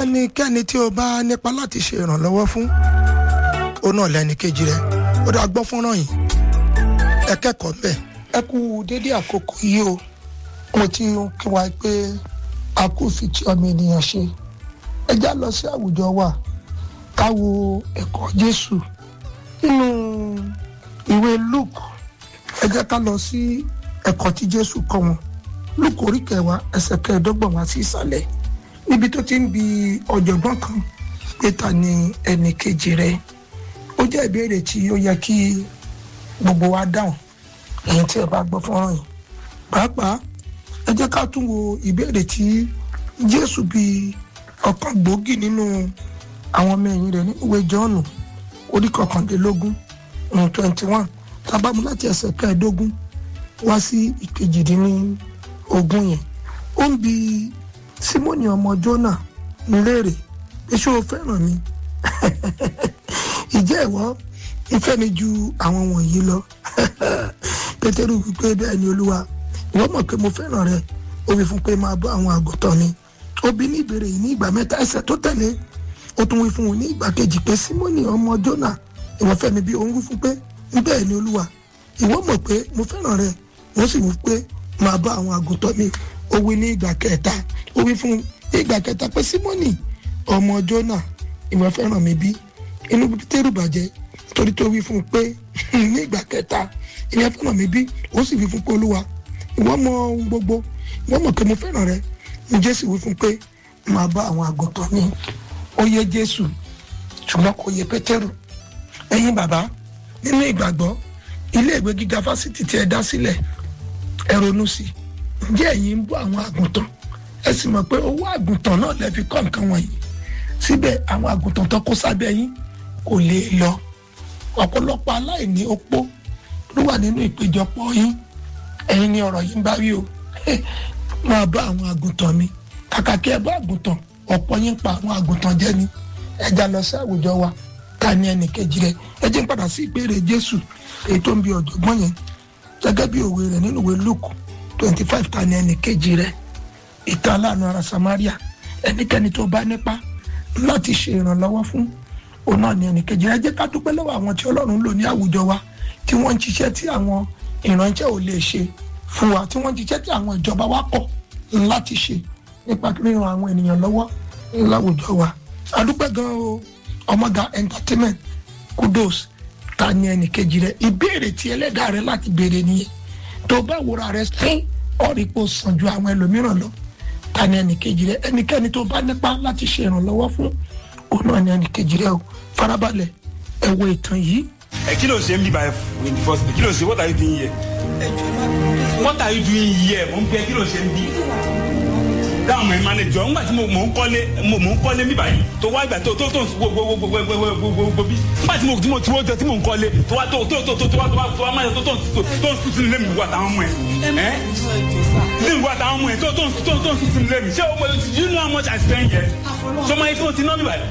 ẹnikẹ́ni tí o bá nípa láti ṣe ìrànlọ́wọ́ fún ó náà lẹ́ni kejì rẹ̀ ó dá gbọ́ fọ́nrán yìí ẹ kẹ́kọ̀ọ́ bẹ́ẹ̀ ẹ kú dédé àkókò yìí o mo ti ń kí wa pé a kò fi ti ọmọ ènìyàn ṣe ẹ já lọ sí àwùjọ wa ká wo ẹ̀kọ́ Jésù nínú ìwé Luke ẹ jẹ́ ká lọ sí ẹ̀kọ́ tí Jésù kọ́ wọn Luke orí kẹwàá ẹsẹ̀ kẹẹ̀ẹ́dọ́gbọ̀n wá sí ìsàlẹ̀ níbi tó ti ń bi ọ̀jọ̀gbọ́n kan pé ta ni ẹnì kejì rẹ̀ ó jẹ́ ìbéèrè tí ó yẹ kí gbogbo wa dáhùn èyí tí ẹ bá gbọ́ fọ́nrán yìí pàápàá ẹ jẹ́ ká tún wo ìbéèrè tí Jésù bi ọ̀kan gbòógì nínú àwọn ọmọ ẹ̀yìn rẹ̀ ní ìwé Jọ́ọ̀nù orí kọkàndínlógún twenty one tábàmù láti ẹsẹ̀ kẹẹ̀ẹ́dógún wá sí ìkejìdínlógún yẹn ó ń bi Símónì ọmọ Jónà ń léèrè pé ṣé o fẹ́ràn mi ìjẹ́ ìwọ ìfẹ́ mi ju àwọn wọ̀nyí lọ Pétérù wípé bẹ́ẹ̀ ni Olúwa ìwọ mọ̀ pé mo fẹ́ràn rẹ ó wí fún pé máa bọ́ àwọn àgùntàn mi ó bi ní ìbéèrè yìí ní ìgbà mẹ́ta ẹsẹ̀ tó tẹ̀lé ó tún wí fún un ní ìgbà kejì pé Símónì ọmọ Jónà ìwọ fẹ́ mi bí òun wí fún pé bẹ́ẹ̀ ni Olúwa ìwọ mọ̀ pé mo fẹ́ràn rẹ wọ́n sì wí pé máa bọ́ àwọn àgùntàn mi ó wí ní ìgbà kẹta ó wí fún ní ìgbà kẹta pé Símónì ọmọ Jónà ìwọ fẹ́ràn mi bí inú Pétérù bàjẹ́ torí tó wí fún un pé ní ìgbà kẹta ìwọ fẹ́ràn mi bí ó sì wí fún pé Olúwa ìwọ mọ̀ ohun gbogbo ìwọ mọ̀ pé mo fẹ́ràn rẹ ní Jésù wí fún pé máa bá àwọn àgùntàn mi ó yé Jésù ṣùgbọ́n kò yé Pétérù ẹ̀yin bàbá nínú ìgbàgbọ́ ilé ìwé gíga fásitì tí ẹ dá sílẹ̀ ẹ ronú sí ǹjẹ́ ẹ̀yin ń bọ́ àwọn àgùntàn ẹ sì mọ̀ pé owó àgùntàn náà lè fi kọ́ nǹkan wọ̀nyí síbẹ̀ àwọn àgùntàn tó kó sábẹ́ yín kò lè lọ ọ̀pọ̀lọpọ̀ aláìní opó ló wà nínú ìpéjọpọ̀ yín ẹ̀yin ni ọ̀rọ̀ yìí ń bá wí o máa bá àwọn àgùntàn mi kàkà kí ẹ bá àgùntàn ọ̀pọ̀ yín pa àwọn àgùntàn jẹ ni ẹ já lọ sí àwùjọ wa ká ní ẹnì kejì rẹ ẹ jẹ́ ń padà sí ìbéèrè Jésù èyí tó ń bi ọ̀jọ̀gbọ́n yẹn gẹ́gẹ́ bí òwe rẹ̀ nínú ìwé Luke twenty five ta ni ẹnì kejì rẹ̀ ìtàn aláàánú ara Samaria ẹnikẹ́ni tó bá nípa láti ṣe ìrànlọ́wọ́ fún òun náà ni ẹnì kejì rẹ̀ ẹ jẹ́ ká dúpẹ́ lọ́wọ́ àwọn tí Ọlọ́run lò ní àwùjọ wa tí wọ́n ń ṣiṣẹ́ tí àwọn ìrànṣẹ́ ò lè ṣe fún wa tí wọ́n ń ṣiṣẹ́ tí àwọn ìjọba wa kọ̀ láti ṣe nípa ríran àwọn ènìyàn lọ́wọ́ láwùjọ wa a dúpẹ́ gan o Ọmọga entertainment kudos ta ni ẹnì kejì rẹ ìbéèrè tí ẹlẹ́dàá rẹ láti béèrè nìyẹn tó bá wúra rẹ sí ọ̀rìpọ̀ sàn ju àwọn ẹlòmíràn lọ ta ni ẹnì kejì rẹ ẹnikẹ́ni tó bá nípa láti ṣe ìrànlọ́wọ́ fún òun náà ni ẹnì kejì rẹ o farabalẹ̀ ẹ wo ìtàn yìí. ẹ kí ló ṣe ń bí báyìí in the first place kí ló ṣe what are you doing here what are you doing here mo ń bẹ kí ló ṣe ń bí dáhùn mi máa lè jọ ńgbà tí mo ń kọ́lé mo ń kọ́lé mi báyìí tó wá ìgbà tó tó tó gbogbogbogbogbogbogbò bí ńgbà tí mo tí mo tí mo jọ tí mo ń kọ́lé tó wá tó tó tó tó wá tó wá tó wá máa tó tó tó ń sùn sínú lé mi wà táwọn ọmọ ẹ ẹ ní ìwà táwọn ọmọ ẹ tó tó tó tó ń sùn sínú lé mi ṣé o you know how much I spend here so máa yẹ kí o ti ná mi báyìí